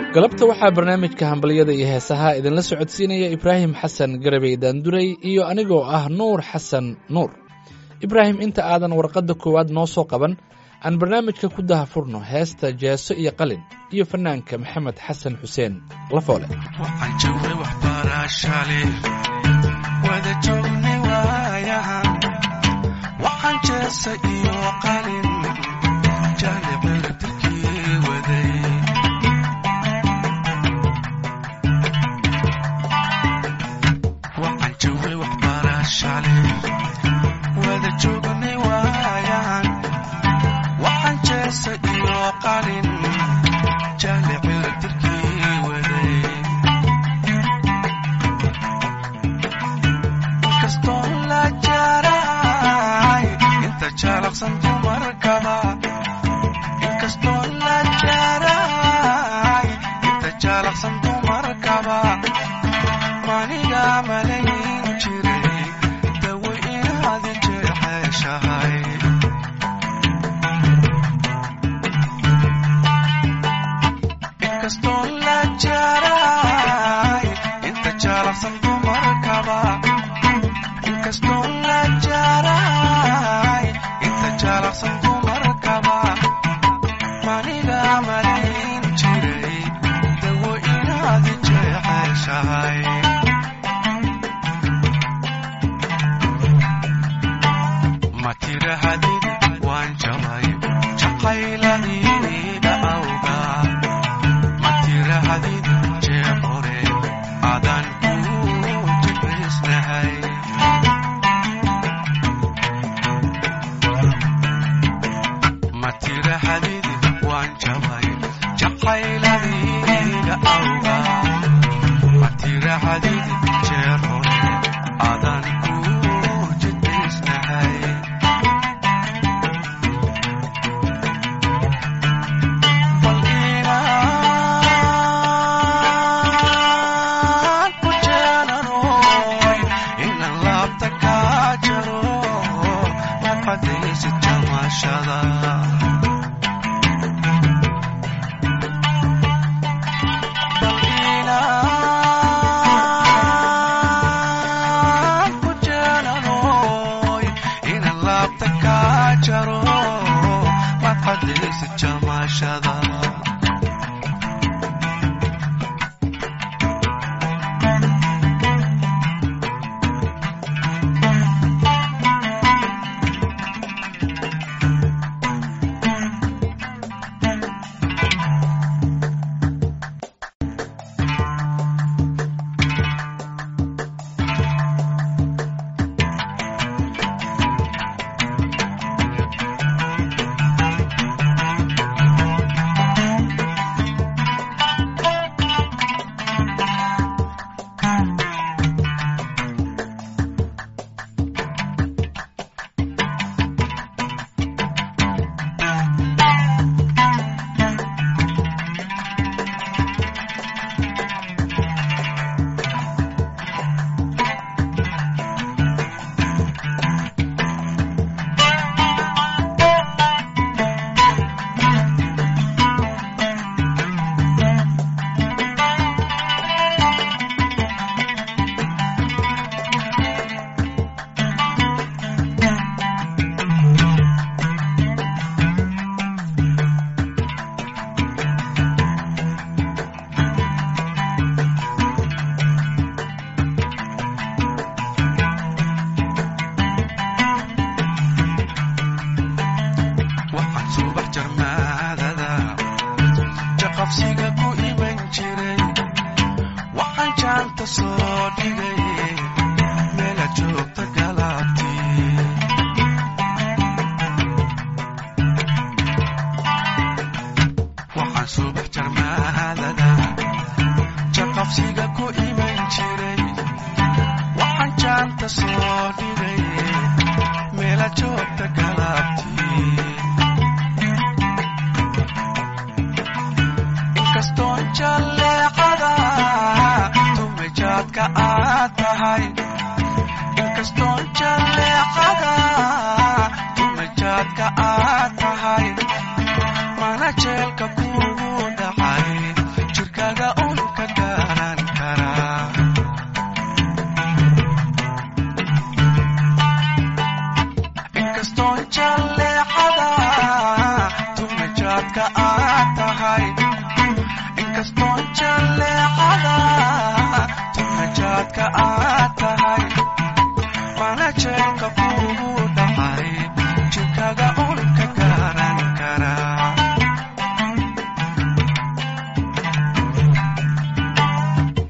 galabta waxaa barnaamijka hambalyada iyo heesaha idinla socodsiinaya ibraahim xasan garabey daanduray iyo anigoo ah nuur xasan nuur ibraahim inta aadan warqadda koowaad noo soo qaban aan barnaamijka ku dahafurno heesta jeeso iyo qalin iyo fanaanka maxamed xasan xuseen lafoole waxaan joognay waxbarashale wada joognay waayahan waxaan jeesa iyo qalin jaalicada dirkii waday waxaan joognay waxbarashale wada joognay waayahan waxaan jeesa iyo qalin jaalicada dirkii waday inkastoo la jaraay inta jaalaqsan dumarkaba inkastoo la jaraay inta jaalaqsan dumarkaba maniga malayn jiray dawo inaad jeexeshahay inkastoo la jaraay inta jaalaqsan dumarkaba inkastoo la jaraay inta jaalaqsan dumarkaba maniga malayn jiray dawo inaad jeexeshahay ma tirahadid waan jabay jaqayladiida awga ma tirahadid jeer hore adan ku jibisnahay ma tirahadid waan jabay jaqayladiida awga ma tirahadid jeer hore adan ku jibisnahay bal inaan ku jeenanoy inaan laabta kaa jaro ma qadaysid jamashada bal inaan ku jeenanoy inaan laabta kaa jaro ma qadaysid jamashada waxaan subax jarmaadada jaqabsiga ku iman jiray waxaan jaanta soo dhigay meela joogta galaabtii waxaan subax jarmaadada jaqabsiga ku iman jiray waxaan jaanta soo dhigay meela joogta galaabtii inkastoo jalleecada tumajaadka aad tahay inkastoo jalleecada tumajaadka aad tahay mana jeelka kugu dhacay jirka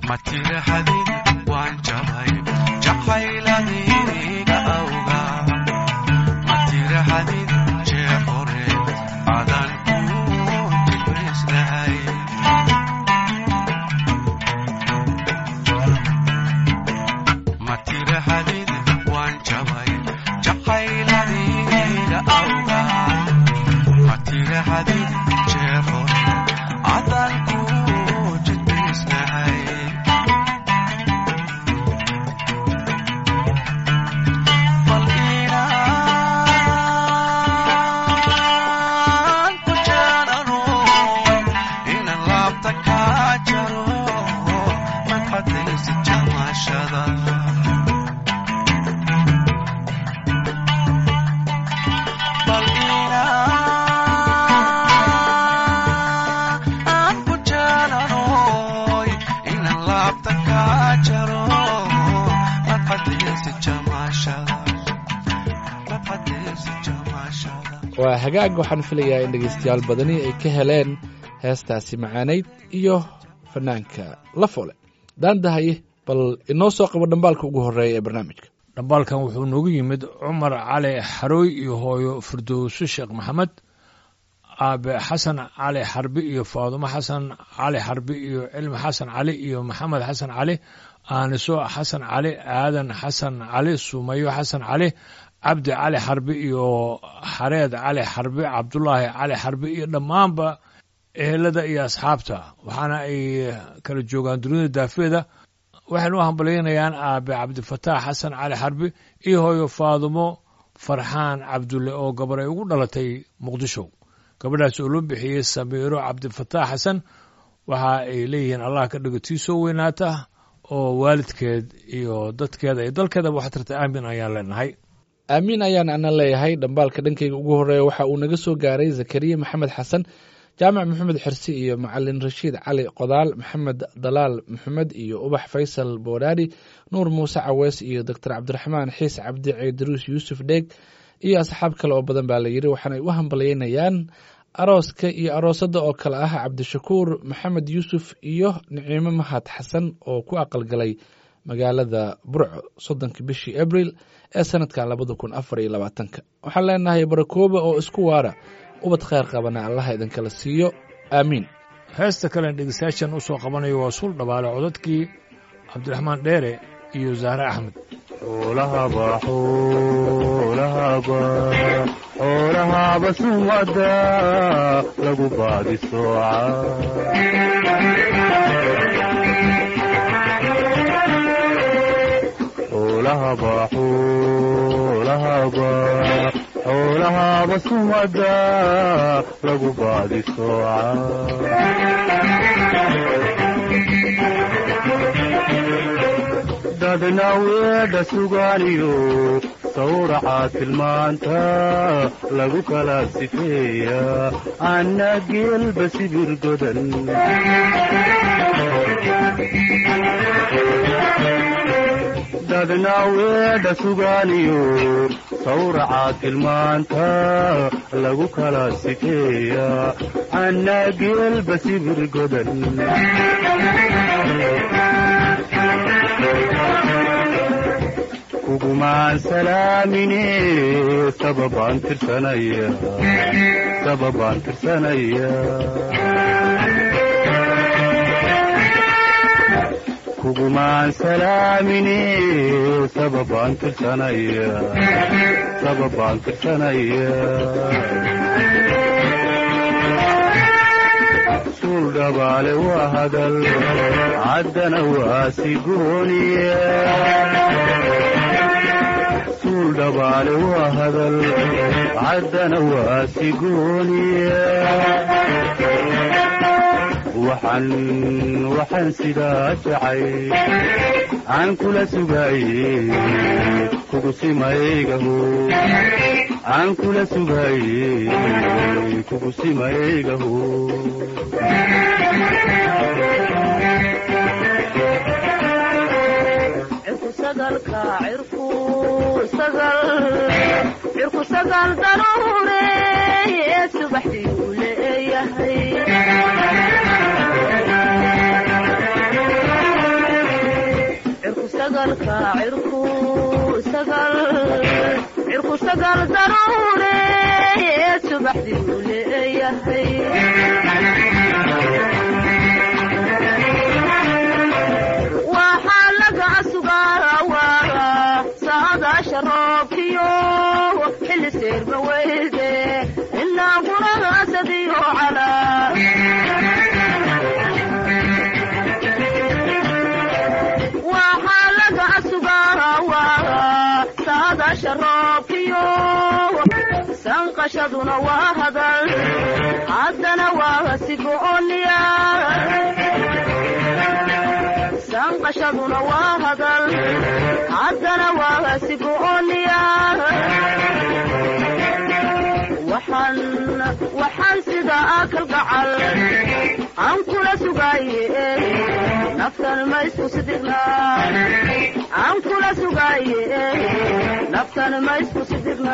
ma tirahdid waan jabay jacayladiga awga ma tirahdid jee hore adan ku jibrisnahay ma tirahdid waan jabay jacayladiga awga ma tirahdid jee hore adan ku jibrisnahay bal inaan ku jeclano inaan laabta kaa jaro madxadaysi jamashada bal inaan ku jeclano inaan laabta kaa jaro madxadaysi jamashada madxadaysi jamashada waa hagaag waxaan filayaa in dhegaystayaal badani ay ka heleen heestaasi macaanayd iyo fanaanka la fole daandahaye bal inoo soo qabo dhambaalka ugu horreeya ee barnaamijka dhambaalkan wuxuu noogu yimid cumar cali xarooy iyo hooyo firdowso sheekh maxamed aabe xasan cali xarbi iyo faadumo xasan cali xarbi iyo cilmi xasan cali iyo maxamed xasan cali aaniso xasan cali aadan xasan cali sumayo xasan cali cabdi cali xarbi iyo xareed cali xarbi cabdulaahi cali xarbi iyo dhammaanba ehelada iyo asxaabta waxaana ay kala joogaan dunida daafeeda waxaynu u hambalyaynayaan aabe cabdifataax xasan cali xarbi iyo hooyo faadumo farxaan cabdulle oo gabar ay ugu dhalatay muqdisho gabadhaas oo loo bixiyey samiiro cabdifataax xasan waxa ay leeyihiin allah ka dhigo tii soo weynaata oo waalidkeed iyo dadkeeda iyo dalkeedaba wax tarta aamin ayaan leenahay aamiin ayaan ana leeyahay dhambaalka dhankayga ugu horreeya waxa uu naga soo gaaray zakariya maxamed xasan jaamac maxamed xirsi iyo macalin rashiid cali qodaal maxamed dalaal maxamed iyo ubax faysal boodhaari nuur muuse caweys iyo doctor cabdiraxmaan xiis cabdi ceydaruus yuusuf dheeg iyo asxaab kale oo badan baa la yidhi waxaanay u hambalyaynayaan arooska iyo aroosadda oo kale ah cabdishakuur maxamed yuusuf iyo niciimo mahad xasan oo ku aqalgalay magaalada burco soddonka bishii abril ee sanadkan labada kun afar iyo labaatanka waxaan leenahay barakooba oo isku waara ubad kheyr qabana allaha idinkala siiyo aamiin heesta kalen dhegeystayaashan u soo qabanayo waa suul dhabaale codadkii cabdiraxmaan dheere iyo zahre axmed xoolahaba xoolahaba xoolahaba sumada lagu baadi sooca xoolahaba xoolahaba xoolahaba sumada lagu baadi sooca dadna weedha sugaaniyo sawraca tilmaanta lagu kala sifeeya anna geelba sibir godan dadna weedha sugaaniyo sawraca tilmaanta lagu kala sifeeya anna geelba sibir godan kugumaan salaamine sababaan tirsanaya sababaan tirsanaya kugumaan salaamine sababaan tirsanaya sababaan tirsanaya suul dhabaale waa hadal caddana waa sigooniya suul dhabaale waa hadal caddana waa sigooniya waxaan waxaan sidaa jacay aan kula sugaaye kugu simaygaho aan kula sugaaye kugu simaygaho cirku sagal daruure subaxdiiuu leeyahay sagalka cirku sagal cirku sagal daruure subaxdii uu leeyahay waxaa laga sugaawaa saadaasha roobkiyo xilli seerba weyde inaa gurahasadiyo calaa waxaa laga sugaawaa saadaasha roobkiyo sanqashaduna waa hadal haddana waa sigooniya sanqashaduna waa hadal haddana waa sigooniya waxaan waxaan sida akal gacal aan kula sugaaye naftan ma isku sidirna aan kula sugaaye naftan ma isku sidirna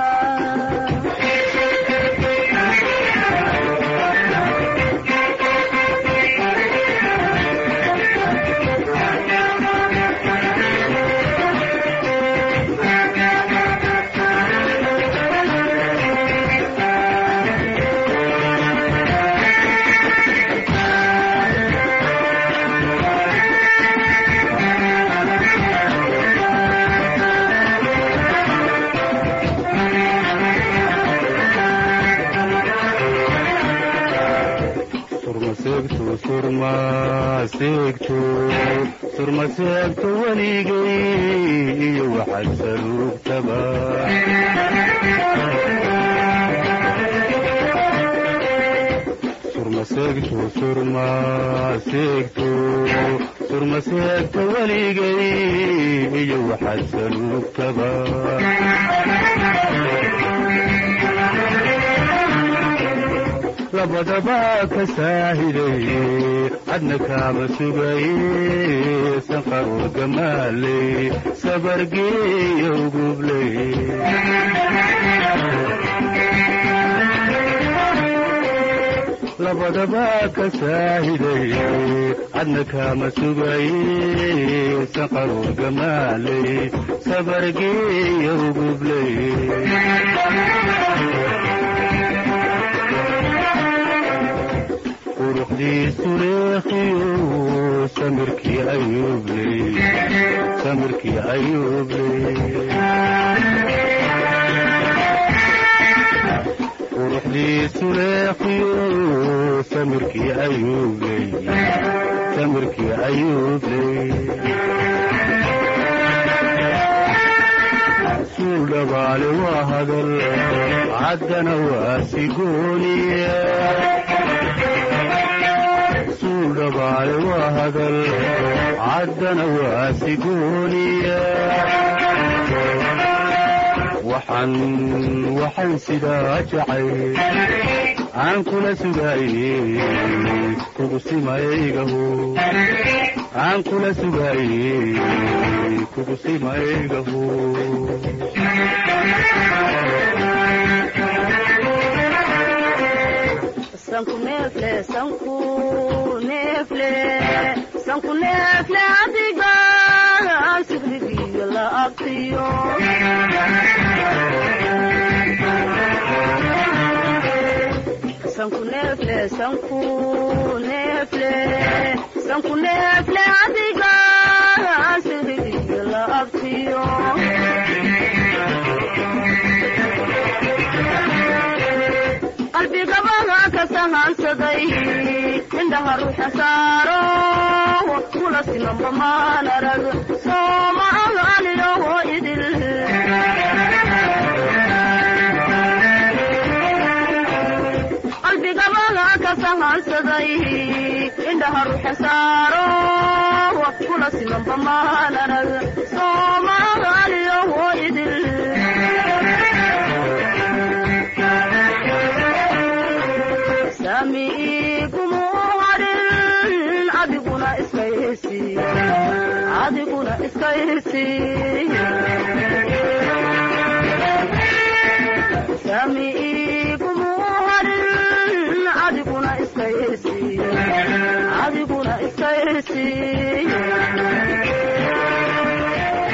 surmaseegto surmaseegto surmaseegto weligay iyo waxaad saluugtaba surmaseegto surmaseegto surmaseegto weligay iyo waxaad saluugtaba labadaba ka saahiday cadna kaama sugaye sanqarur gamaaley sabargeeyo gubley labadaba ka saahiday cadna kaama sugaye sanqarur gamaaley sabargeeyo gubley quruxdiisu leekhiyo samirkii ayuubley samirkii ayuubley quruxdiisu leekhiyo samirkii ayuubley samirkii ayuubley suul dhabaale waa hadal caddana waa sigooniya suul dhabaale waa hadal caddana waa sigooniya waxaan waxaan sidaa jacay aan kula sugaaye kugu simaygaho aan kula sugaaye kugu simaygaho sanku neefle sanku neefle sanku neefle adiga sigrigiyo la abtiyo sanku neefle sanku neefle sanku neefle adiga sigrigiyo la abtiyo qalbigabaga ka sahansaday indhaha ruuxa saaro kula simanba maan arag sooma agaaliyoho idil qalbigabaga ka sahansaday indhaha ruuxa saaro kula simanba maan arag sooma agaaliyoho idil samiikumu harin adiguna iskaysi adiguna iskaysi samiikumu harin adiguna iskaysi adiguna iskaysi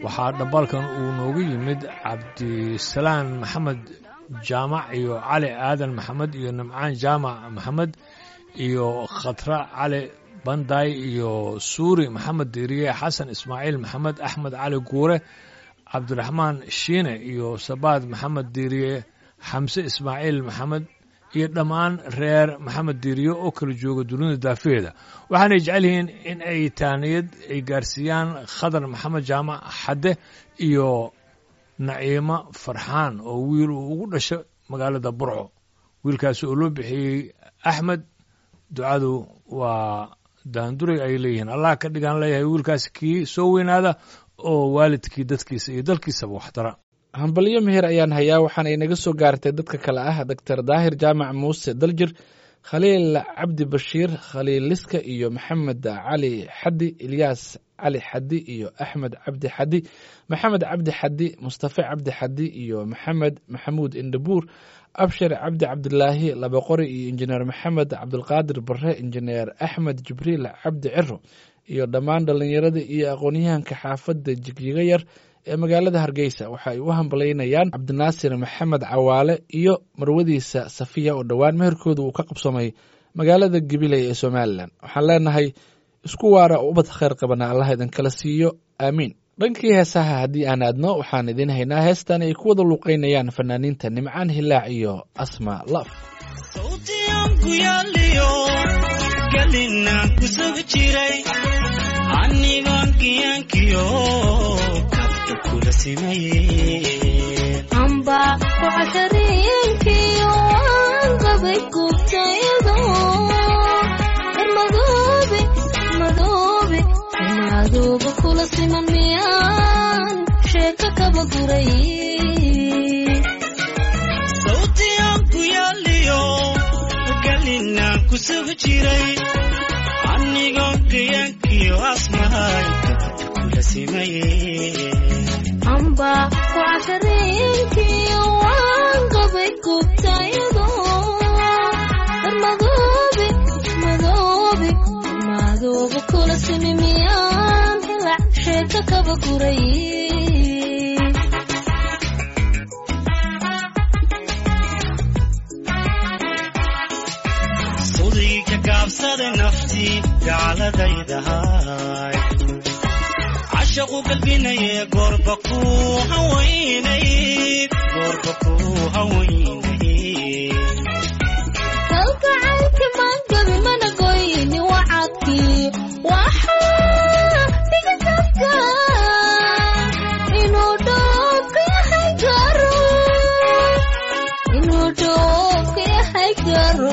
waxaa dhambaalkan uu noogu yimid cabdisalaan maxamed jaamac iyo cali aadan maxamed iyo nimcaan jaamac maxamed iyo khatra cali banday iyo suuri maxamed diiriye xasan ismaaciil maxamed axmed cali guure cabdiraxmaan shiine iyo sabaad maxamed diiriye xamse ismaaciil maxamed iyo dhammaan reer maxamed diiriye oo kala jooga dunida daafeeda waxaanay jecel yihiin in ay taaniyad ay gaarsiiyaan khadar maxamed jaamac xadde iyo naciimo farxaan oo wiil uu ugu dhasho magaalada burco wiilkaasi oo loo bixiyey axmed ducadu waa daanduray ay leeyihiin allah ka dhigaan leeyahay wiilkaasi kii soo weynaada oo waalidkii dadkiisa iyo dalkiisaba waxtara hambalyo meher ayaan hayaa waxaana inaga soo gaartay dadka kale ah doctor daahir jaamac muuse daljir khaliil cabdi bashiir khaliil liska iyo maxamed cali xaddi ilyaas cali xaddi iyo axmed cabdi xaddi maxamed cabdi xaddi mustafe cabdi xaddi iyo maxamed maxamuud indhabuur abshir cabdi cabdilaahi labaqori iyo injineer maxamed cabdulqaadir bare injineer axmed jibriil cabdi ciro iyo dhammaan dhallinyarada iyo aqoonyahanka xaafadda jigjiga yar ee magaalada hargeysa waxa ay u hambalaynayaan cabdinaasir maxamed cawaale iyo marwadiisa safiya oo dhowaan meherkooda uu ka qabsamay magaalada gabiley ee somalilan waxaan leenahay isku waara oo ubad khayr qabana allah idinkala siiyo aamiin dhankii heesaha haddii aan aadno waxaan idiin haynaa heestan ay ku wada luuqeynayaan fanaaniinta nimcaan hilaac iyo asma laf sawtiyanku yaaliyo galinaan ku sugi jiray anigoon kiyankiyo kabta kula simayeen amba kucashareenkiyo waan qabay gubtayado madoobe madoobe madooba kula siman miyaan sheeka kaba guray sawtiyanku yaaliyo galinaan ku sugi jiray anigoon kiyankiyo asmahay kabta kula simayeen amba kucashareenkiyo waan qabay gubtayado madoobe madoobe madooba kula simi miyaan hilac sheeka kaba guray sudiga gaabsada naftii gacladaydahay cashaqu galbinaye goorba ku hawaynayd goorba ku hawaynayd kalgacaylki maangabi mana goyni wacadkii waxaa dhiga dadka inuu dhoobka yahay garo inuu dhoobka yahay garo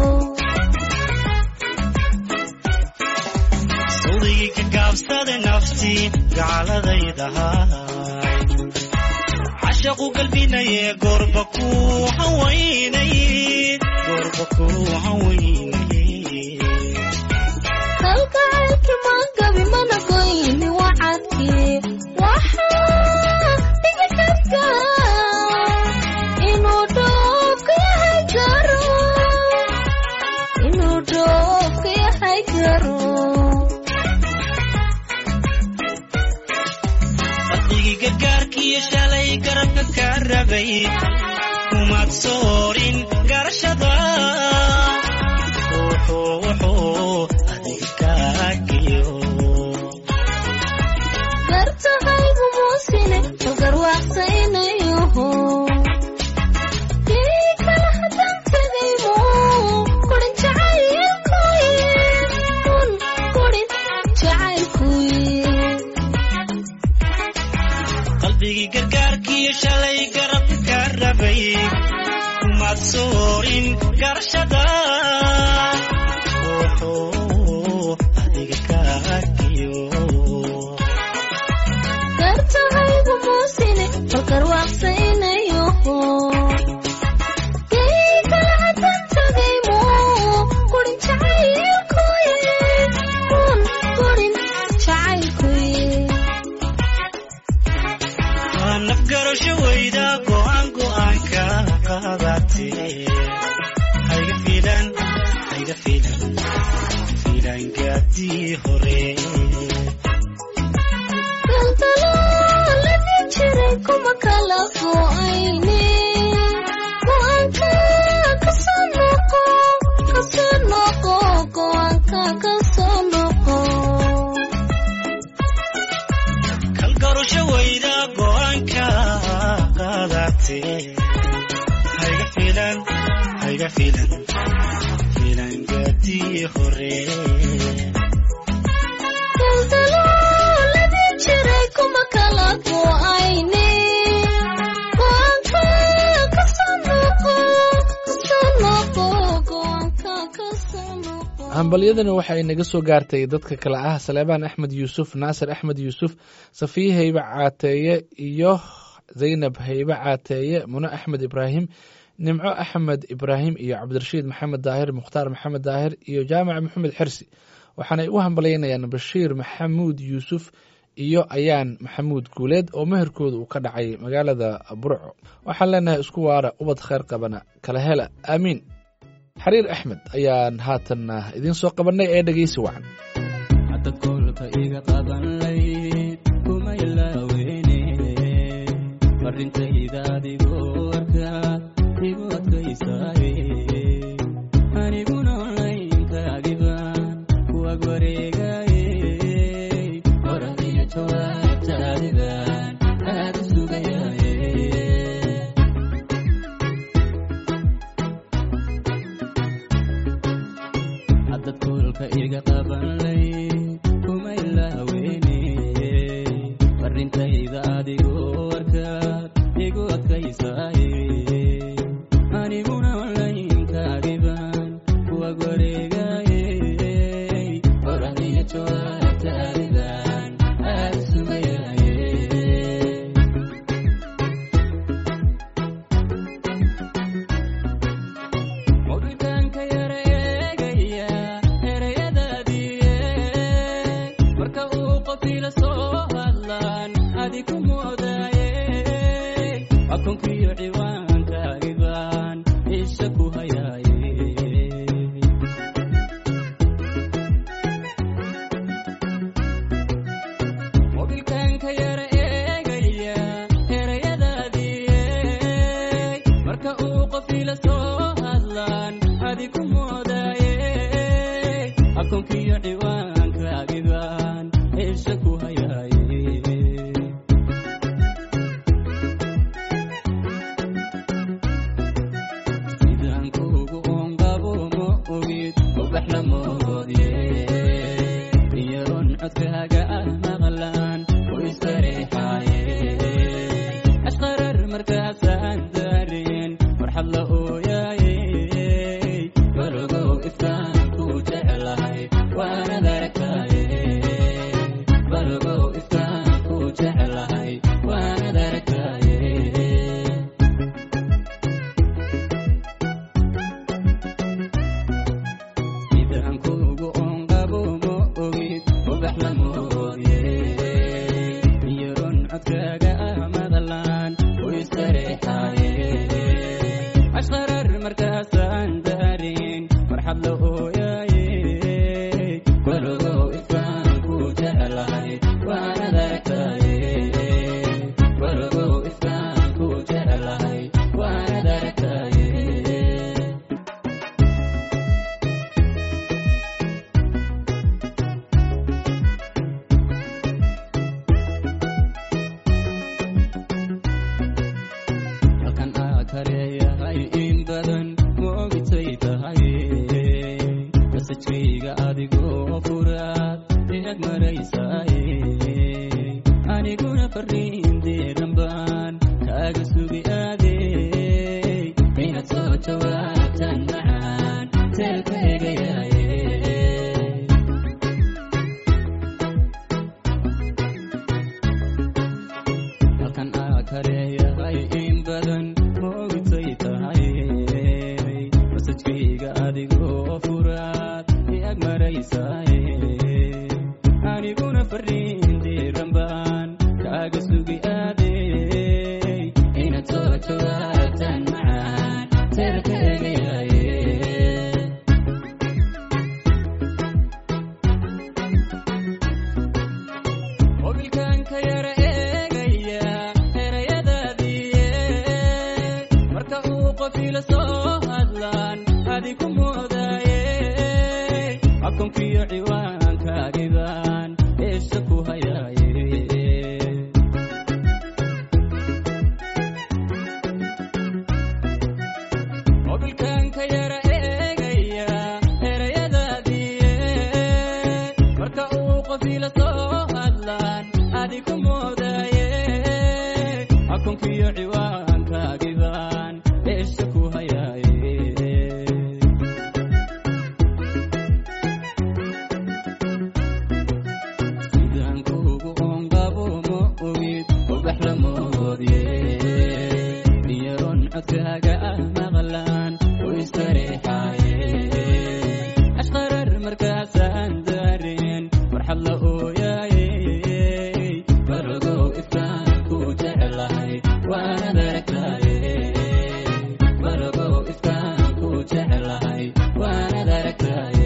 sudiga gaabsada naftii gacladaydahay cashaqu galbinaye goorba ku hawaynayd goorba ku hawaynayd kalgacaylki maangabi mana goyni wacadkii waxaa dhiga dadka inuu dhoobka yahay garo inuu dhoobka yahay garo qalbigii gargaarkiiyo shalay garabka ka rabay kumaad soorin garashada wuxuu wuxuu adiga kaagiyo gartahaygu muusine garwaaqsaynayoho kii kala hadan tegaymo kurin jacaylkuye kun kurin jacaylkuye qalbigii gargaarkiiyo shalay garabka ka rabay kumaad soorin garashada wuxuu adiga kaagiyo gartahaygu muusine garwaaqsaynayoho kii kala hadan tegaymo kurin jacaylkuye kun kurin jacaylkuye waa nafgarasho weyda go'aan go'aanka qaadatee hayga filan hayga filan filan gaadii hore kala go'ayne go'aanka kasoo noqo kasoo noqo go'aanka kasoo noqo kalgarusho weyda go'aanka qaadatee hayga filan hayga filan filan gaadii hore daldalooladii jiray kuma kala go'ayne go'aanka kasoo noqo kasoo noqo go'aanka kasoo noqo hambalyadani waxa ay naga soo gaartay dadka kale ah saleebaan axmed yuusuf naasir axmed yuusuf safiye haybe caateeye iyo zaynab haybe caateeye muno axmed ibraahim nimco axmed ibraahim iyo cabdirashiid maxamed daahir mukhtaar maxamed daahir iyo jaamac maxamed xersi waxaanay u hambalyaynayaan bashiir maxamuud yuusuf iyo ayaan maxamuud guuleed oo meherkooda uu ka dhacay magaalada burco waxaan leenahay isku waara ubad khayr qabana kala hela aamiin xariir axmed ayaan haatanna idiin soo qabannay ee dhegeysi wacan hadad koolka iga qaban layd kuma ilaaweyne farintayda adigoo arkaad igu adkaysaaye aniguna onlaynkaagiban kuwag wareegaye qoradiyo jawaabtaadiban aad u sugayaye haddad koolka iga qaban layd kuma ilaaweyne farintayda adigoo arkaad igu adkaysaaye aniguna onlaynkaagiban kuwag wareegaye qoradiyo jawaabtaadiban aad u sugayaye mawdhidaanka yara eegaya erayadaadiye marka uu qofila soo hadlaan adi ku moodaaye akoonkiyo ciwaankaagiban isha ku hayaaye mobilkaanka yara eegaya erayadaadiye marka uu qofila soo hadlaan adi ku moodaaye akoonkiyo ciwaankaagiban isha ku hayaaye sidaan kuugu ongabo ma ogid ubax la moodye iyaroon codkaaga ah maqlaan u istareexaaye ashqarar markaasaan daareen farxad la ooyaaye balogow ifkaan ku jeclahay waanad aragtaaye balogow ifkaan ku jeclahay waanad aragtaaye sidaan kuugu onqabo ma ogid ubax la moodye iyaroon codkaaga ah madalaan u istareexaaye ashqarar markaasaan daareen farxad la ooyaaye balogow ifkaan ku jeclahay waanad aragtaaye balogow ifkaan ku jeclahay waanad aragtaaye halkan aa kaleeyahay in badan ma ogitay tahay masajkayga adigoo furaad eeg maraysaaye aniguna fariinteedan baan kaaga sugi aade inaad soo jawaabtan macaan teelka eegayaaye halkan aa kaleeyahay in badan ma ogitay tahay masajkayga adigoo furaad iag maraysaaye aniguna fariinteedan baan kaaga sugi aade inaad soo jawaabtan macaan teelka eegayaaye mobilkaanka yara eegaya erayadaadii moodaaye akoonkiyo ciwaankaagiban eesha ku hayaaye mobilkan ka yara eegaya erayadaadiiye marka uu qofiila soo hadlaan adi ku moodaaye akoonkiyo ciwaankaagiban eesha ku hayaaye sidaan kuugu onqabo ma ogid ubax la moodye niyaron codkaaga ah maqlaan u istareexaaye ashqarar markaasaan daareen farxad la ooyaaye baragow ifkaan ku jeclahay waanad aragtaaye baragow ifkaan ku jeclahay waanad aragtaaye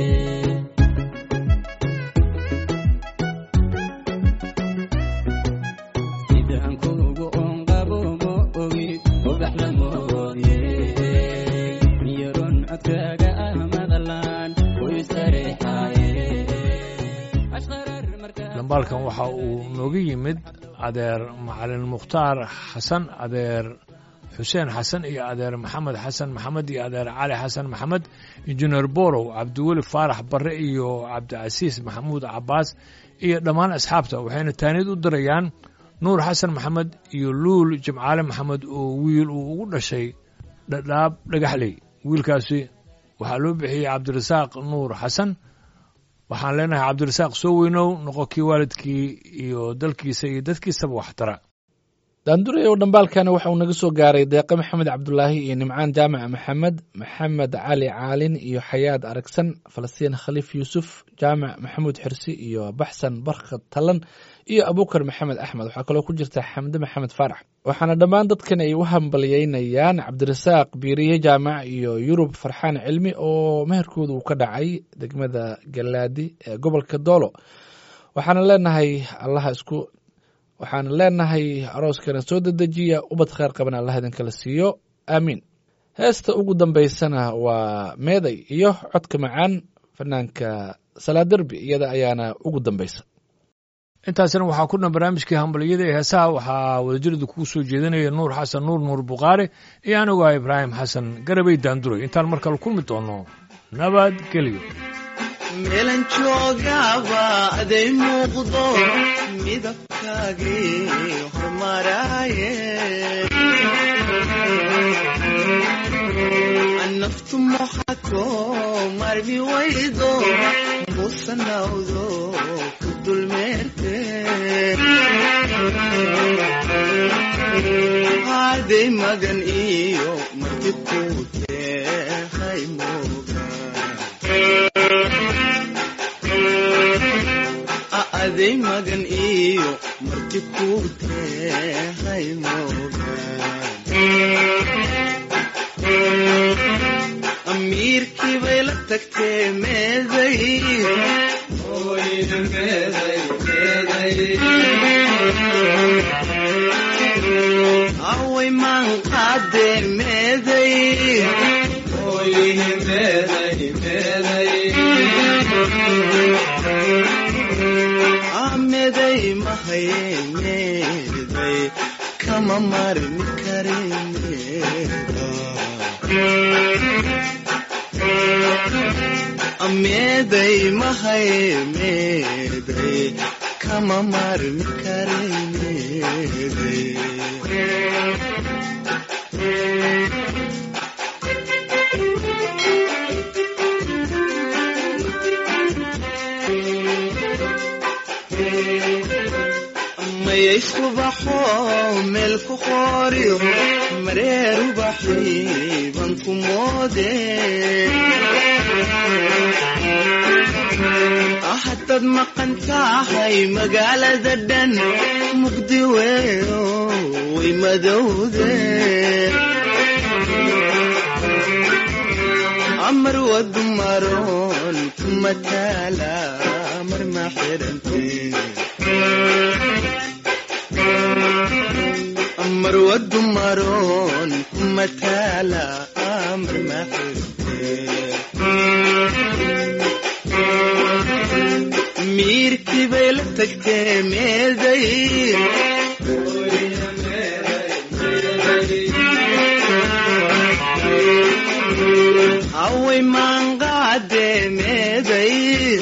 sidaan kuugu onqabo ma ogid ubax la moodye niyaron codkaaga ah maqlaan u istareexaaye ashqarar markaa dhambaalkan waxa uu nooga yimid adeer macalin mukhtaar xasan adeer xuseen xasan iyo adeer maxamed xasan maxamed iyo adeer cali xasan maxamed injineer borow cabdiweli faarax barre iyo cabdicasiis maxamuud cabaas iyo dhammaan asxaabta waxayna taaniyad u dirayaan nuur xasan maxamed iyo luul jimcaale maxamed oo wiil uu ugu dhashay dhadhaab dhagaxley wiilkaasi waxaa loo bixiyey cabdirasaaq nuur xasan waxaan leenahay cabdirasaaq soo weynow noqo kii waalidkii iyo dalkiisa iyo dadkiisaba waxtara daanduray oo dhambaalkani waxa uu naga soo gaaray deeqe maxamed cabdulaahi iyo nimcaan jaamac maxamed maxamed cali caalin iyo xayaad aragsan falastiin khaliif yuusuf jaamac maxamuud xirsi iyo baxsan barkad talan iyo abukar maxamed axmed waxaa kaloo ku jirta xamde maxamed faarax waxaana dhammaan dadkan ay u hambalyeynayaan cabdirasaaq biiriye jaamac iyo yurub farxaan cilmi oo meherkooda uu ka dhacay degmada galaadi ee gobolka doolo waxaana leenahay allaha isku waxaan leenahay arooskana soo dedejiya ubad kheyr qaban allah idinkala siiyo aamiin heesta ugu dambaysana waa meeday iyo codka macaan fanaanka salaaderbi iyada ayaana ugu dambaysa intaasina waxaa ku dhan barnaamijkii hambaliyada ee heesaha waxaa wadajirada kugu soo jeedinaya nuur xasan nuur nuur bukhaari iyo anigu ah ibraahim xasan garabay daanduray intaan mar kale kulmi doono nabadgelyo meelan joogaba aday muuqdo midabkaagii hormaraaye naftu moxato marmi waydo musanawdo ku dulmeerte haday magan iyo marti ku tehay aday magan iyo marti ku tehay amiirkii bay la tagtee meeday away maan qaadee meeday ameday mahaye meeday kama marmi kare meeda ameeday mahaye meeday kama marmi kare meeday mayay subaxo meel ku qooriyo mareer ubaxii baan ku moode haddaad maqan tahay magaalada dhan muqdi weyo way madowde amar wadu maroon kuma taala mar ma xirante amar wadu maroon kuma taala amar ma xirante degtee meeday haway maanqaade meeday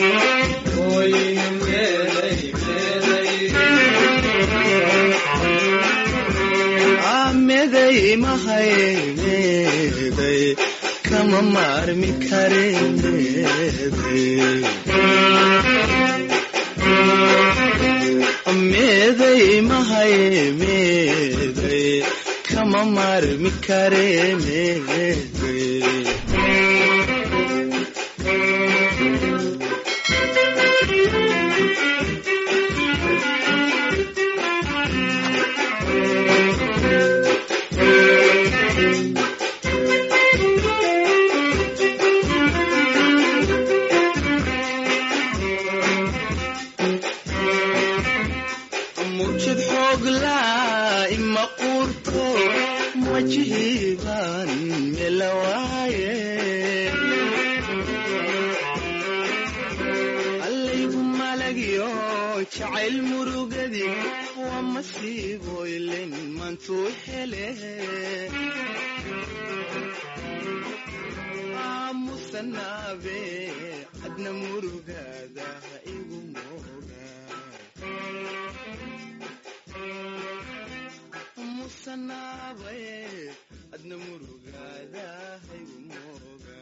meeday mahay meeday kama maarmi kare meeday meeday mahay meeday kama maarmi kare meeday mujid xooglaa ima quurto wajihiibaan melawaaye allaygu malagyo jacayl murugadi waa masiiboylen mantuu hele aamusanaabe adna murugaada ha igu mooga musanaabaye adna murugaada ha igu mooga